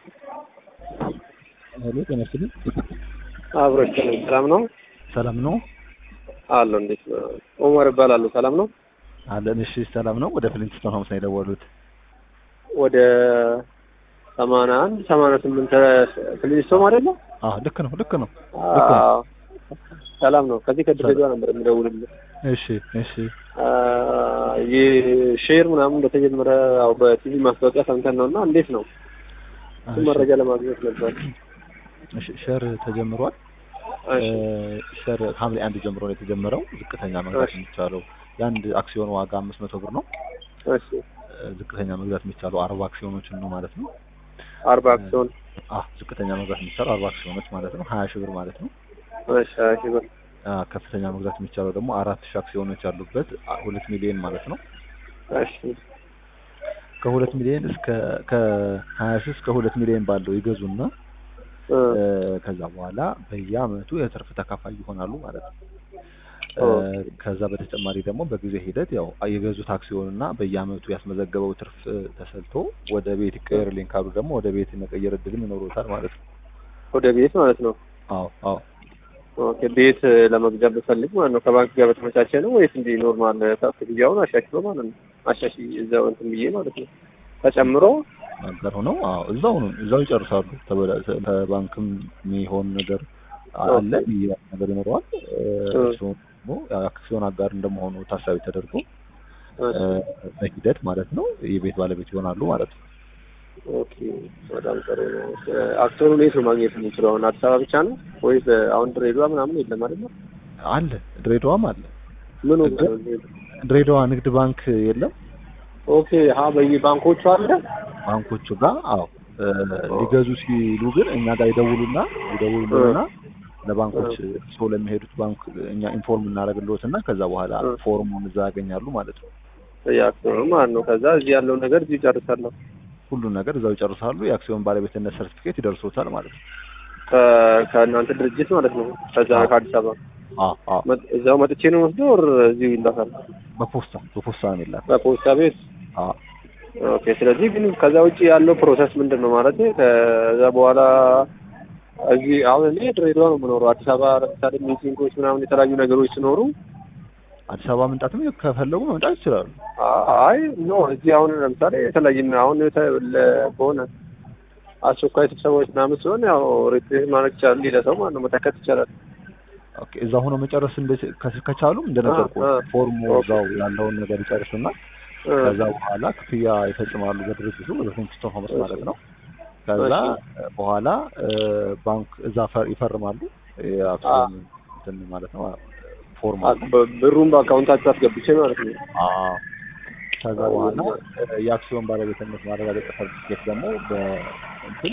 ሄሎ ጤና ይስጥልኝ። አብሮች ሰላም ነው ሰላም ነው አሎ። እንዴት ነው? ኡመር እባላለሁ። ሰላም ነው አለን። እሺ ሰላም ነው። ወደ ፍሊንትስቶን ሆምስ ነው የደወሉት። ወደ ሰማንያ አንድ ሰማንያ ስምንት ፍሊንስቶን አይደለ? አዎ ልክ ነው ልክ ነው። አዎ ሰላም ነው። ከዚህ ከድሬዳዋ ነበር የምደውልልህ። እሺ እሺ ይህ ሼር ምናምን እንደተጀመረ ያው በቲቪ ማስታወቂያ ሰምተን ነው እና እንዴት ነው እሱ መረጃ ለማግኘት ነበር። እሺ ሼር ተጀምሯል። እሺ ሼር ሐምሌ አንድ ጀምሮ ነው የተጀመረው። ዝቅተኛ መግዛት የሚቻለው የአንድ አክሲዮን ዋጋ አምስት መቶ ብር ነው። እሺ ዝቅተኛ መግዛት የሚቻለው አርባ አክሲዮኖችን ነው ማለት ነው። አርባ አክሲዮን አዎ ዝቅተኛ መግዛት የሚቻለው አርባ አክሲዮኖች ማለት ነው። ሀያ ሺህ ብር ማለት ነው። እሺ ሀያ ሺህ ብር አ፣ ከፍተኛ መግዛት የሚቻለው ደግሞ አራት ሺህ አክሲዮኖች ያሉበት አ፣ ሁለት ሚሊዮን ማለት ነው። እሺ ከሁለት ሚሊዮን እስከ ከሀያ ሺህ እስከ ሁለት ሚሊዮን ባለው ይገዙና እ እ፣ ከዛ በኋላ በየአመቱ የትርፍ ተካፋይ ይሆናሉ ማለት ነው። እ፣ ኦ። ከዛ በተጨማሪ ደግሞ በጊዜ ሂደት ያው የገዙት አክሲዮን እና በየአመቱ ያስመዘገበው ትርፍ እ፣ ተሰልቶ ወደ ቤት ይቀየርልኝ ካሉ ደግሞ ወደ ቤት የመቀየር እድልም ይኖሩታል ማለት ነው። ወደ ቤት ማለት ነው። አዎ አዎ ኦኬ ቤት ለመግዛት ብፈልግ ማለት ነው ከባንክ ጋር በተመቻቸ ነው ወይስ እንዲህ ኖርማል ክፍያውን አሻሽሎ ማለት ነው? አሻሽ እዛው እንትን ብዬ ማለት ነው ተጨምሮ ነገር ሆነው አዎ እዛው ነው እዛው ይጨርሳሉ። ተበላ- ከባንክም የሚሆን ነገር አለ ይህ ነገር ይኖረዋል። እ፣ እ። እርስዎ ደግሞ ያው አክሲዮን አጋር እንደመሆኑ ታሳቢ ተደርጎ እ፣ እሺ፣ በሂደት ማለት ነው የቤት ባለቤት ይሆናሉ ማለት ነው። ኦኬ በጣም ጥሩ ነው። አክሲዮኑን የት ነው ማግኘት የምንችለው? አሁን አዲስ አበባ ብቻ ነው ወይስ አሁን ድሬዳዋ ምናምን የለም አይደል? አለ ድሬዳዋም አለ። ምን እዛ? ድሬዳዋ ንግድ ባንክ የለም ኦኬ ሀ በየባንኮቹ አለ። ባንኮቹ ጋር አዎ እ፣ ሊገዙ ሲሉ ግን እኛ ጋር ይደውሉና ይደውሉና ለባንኮች ሰው ለሚሄዱት ባንክ እኛ ኢንፎርም እናደርግልዎትና ከዛ በኋላ እ። ፎርሙን እዛ ያገኛሉ ማለት ነው። የአክሲዮኑ ማለት ነው። ከዛ እዚህ ያለው ነገር እዚህ ጨርሳለሁ። ሁሉን ነገር እዛው ይጨርሳሉ። የአክሲዮን ባለቤትነት ሰርቲፊኬት ይደርሶታል ማለት ነው። ከ- ከእናንተ ድርጅት ማለት ነው። ከዛ አዎ። ከአዲስ አበባ አዎ አዎ መጥ- እዛው መጥቼ ነው ወስደው ወር እዚሁ ይላካል በፖስታ በፖስታ ነው የሚላከው። በፖስታ ቤት አዎ ኦኬ። ስለዚህ ግን ከዛ ውጭ ያለው ፕሮሰስ ምንድን ነው ማለት ከዛ በኋላ እዚህ አሁን እኔ ድሬዳዋ ነው የምኖረው። አዲስ አበባ ለምሳሌ ሚቲንጎች ምናምን የተለያዩ ነገሮች ሲኖሩ አዲስ አበባ መምጣትም ከፈለጉ መምጣት ይችላሉ። አይ ኖ እዚህ አሁን ለምሳሌ የተለያየ አሁን የተ- ለ- በሆነ አስቸኳይ ስብሰባዎች ምናምን ሲሆን ያው ሪፕሬዘንት ማድረግ ይቻላል። ሌላ ሰው ማለት ነው መተከት ይቻላል። ኦኬ እዛ ሆኖ መጨረስ እንደ- ከ- ከቻሉም እንደነገርኩ አ፣ አ። ፎርሙ ኦኬ። እዛው ያለውን ነገር ይጨርሱና እ፣ ከዛ በኋላ ክፍያ ይፈጽማሉ በድርጅቱ በፍሊንትስቶን ሆምስ ማለት ነው። ከዛ በኋላ እ፣ ባንክ እዛ ፈር- ይፈርማሉ የአክሲዮን እንትን ማለት ነው ፎርም አ፣ አለ። በ- ብሩን በአካውንታችሁ አስገብቼ ማለት ነው። አዎ ከዛ በኋላ እ፣ የአክሲዮን ባለቤትነት ማረጋገጫ ሰርቲፊኬት ደግሞ በእንትን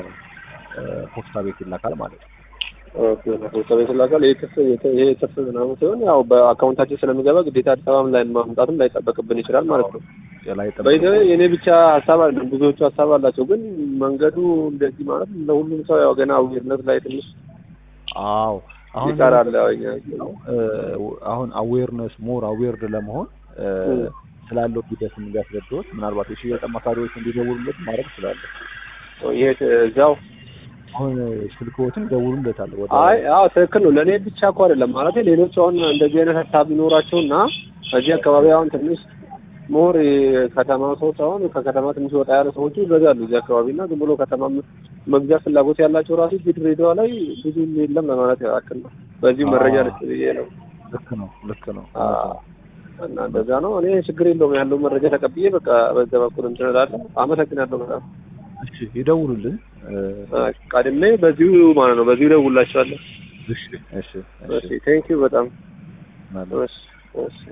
በፖስታ ቤት ይላካል ማለት ነው። ኦኬ ፖስታ ቤት ይላካል። ይሄ ትርፍ ይሄ ትርፍ ምናምን ሲሆን ያው በአካውንታችን ስለሚገባ ግዴታ አዲስ አበባም ላይ ማምጣትም ላይጠበቅብን ይችላል ማለት ነው። ላይ በይዘ የኔ ብቻ ሀሳብ አይደለም፣ ብዙዎቹ ሀሳብ አላቸው። ግን መንገዱ እንደዚህ ማለት ለሁሉም ሰው ያው ገና አዌርነት ላይ ትንሽ አዎ አሁን ይቀራል። ያው እኛ እ፣ አሁን አዌርነስ ሞር አዌርድ ለመሆን እ፣ እ። ስላለው ሂደት እንዲያስረዱት ምናልባት የሽያጭ አማካሪዎች እንዲደውሉለት ማድረግ ይችላሉ። ይሄ እዛው አሁን ስልክዎትን ይደውሉለታል ወደ አይ አዎ ትክክል ነው። ለእኔ ብቻ እኮ አይደለም ማለት ሌሎች አሁን እንደዚህ አይነት ሀሳብ ቢኖራቸውና እዚህ አካባቢ አሁን ትንሽ ሞር ከተማ ሰዎች አሁን ከከተማ ትንሽ ወጣ ያለ ሰዎች ይበዛሉ እዚህ አካባቢ እና ዝም ብሎ ከተማ መግዛት ፍላጎት ያላቸው ራሱ እዚህ ድሬዳዋ ላይ ብዙ የለም ለማለት ያክል ነው። በዚሁ መረጃ አዎ። ልስጥ ብዬ ነው። ልክ ነው ልክ ነው። አዎ። እና እንደዛ ነው። እኔ ችግር የለውም ያለው መረጃ ተቀብዬ በቃ በዛ በኩል እንትን እላለሁ። አመሰግናለሁ በጣም እሺ ይደውሉልን። እ፣ አ፣ ቀድሜ በዚሁ ማለት ነው በዚሁ ደውላችኋለሁ። እሺ እሺ እሺ ቴንኪው በጣም ማለት እሺ እሺ